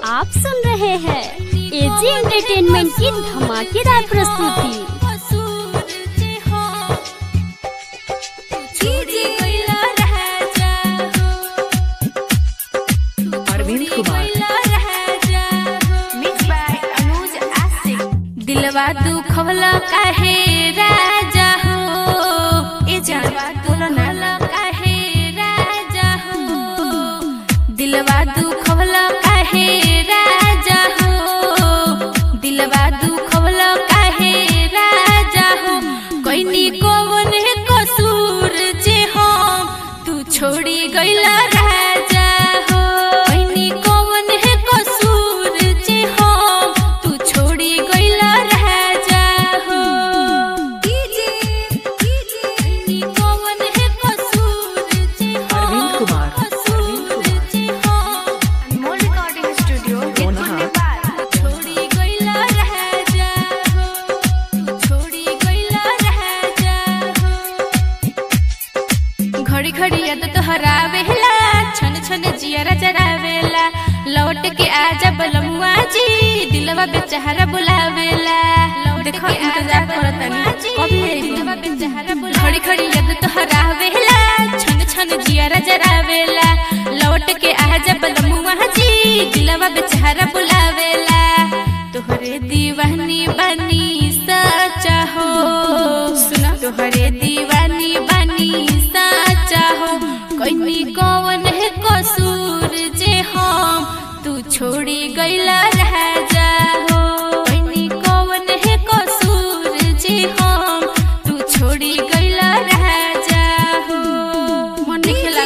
आप सुन रहे हैं एजी एंटरटेनमेंट की धमाकेदार प्रस्तुति अरविंद कुमार दिलवा दुखवला काहे राजा हो ए दिलवा दुखवला काहे राजा हो दिलवा दुखवला काहे राजा हो दिलवा दुखवला काहे राजा हो कोइनी कोवन कसूर जे हो तू छोड़ी गइला राजा हो कोइनी कोवन कसूर जे हो तू छोड़ी गइला राजा हो कोइनी कोवन कसूर जे हो अरविंद कुमार कसूर जे हो अनमोल रिकॉर्डिंग स्टूडियो दोनों हाथ छोड़ी गइला राजा हो तू छोड़ी गइला राजा हो घड़ी घड़ी याद तोहरा वेला छन छन जियरा जरावेला लौट के आजा बलमुआ जी दिलवा बेचारा बुलावेला देखो इंतजार करतनी कभी दिलवा बेचारा बुला घड़ी घड़ी याद तोहरा वेला छन छन जियरा जरावेला लौट के आजा बलमुआ जी दिलवा बेचारा बुलावेला तोहरे दीवानी बनी सचा हो सुना तोहरे दीवानी बनी सचा हो कोई कौन है कसूर जे हम तू छोड़ी गइला राजा हो कोई कौन है कसूर जे हम तू छोड़ी गइला राजा हो मन खेला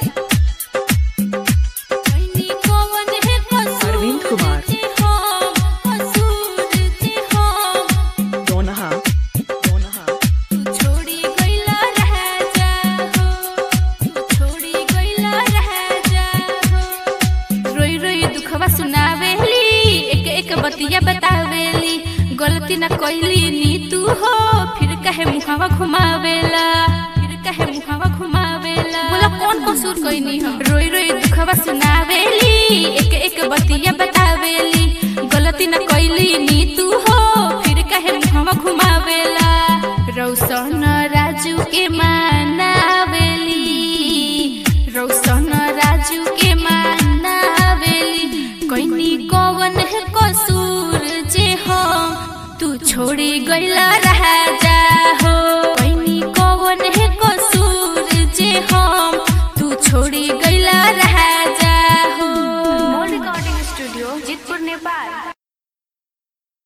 कोई कौन है कसूर अरविंद कुमार जे हम कसूर जे हम दोनहा दोनहा तू छोड़ी गइला राजा हो तू छोड़ी गइला राजा हो रोई रोई दुखवा सुनावेली एक एक बतिया बतावेली गलती ना कइली नी तू हो फिर कहे मुहावा घुमावेला फिर कहे मुहावा घुमावेला बोला कौन कसूर कइनी हम रोई रोई दुखवा सुनावेली एक एक बतिया बतावेली गलती ना कइली नी तू हो फिर कहे मुहावा घुमावेला रौशन राजू के मानावेली रौशन राजू के मानावेली कोइनी कौन है कसूर जे हो तू छोड़ी गइला राजा हो कोइनी कौन है कसूर जे हम तू छोड़ी गइला राजा हो अनमोल रिकॉर्डिंग स्टूडियो जितपुर नेपाल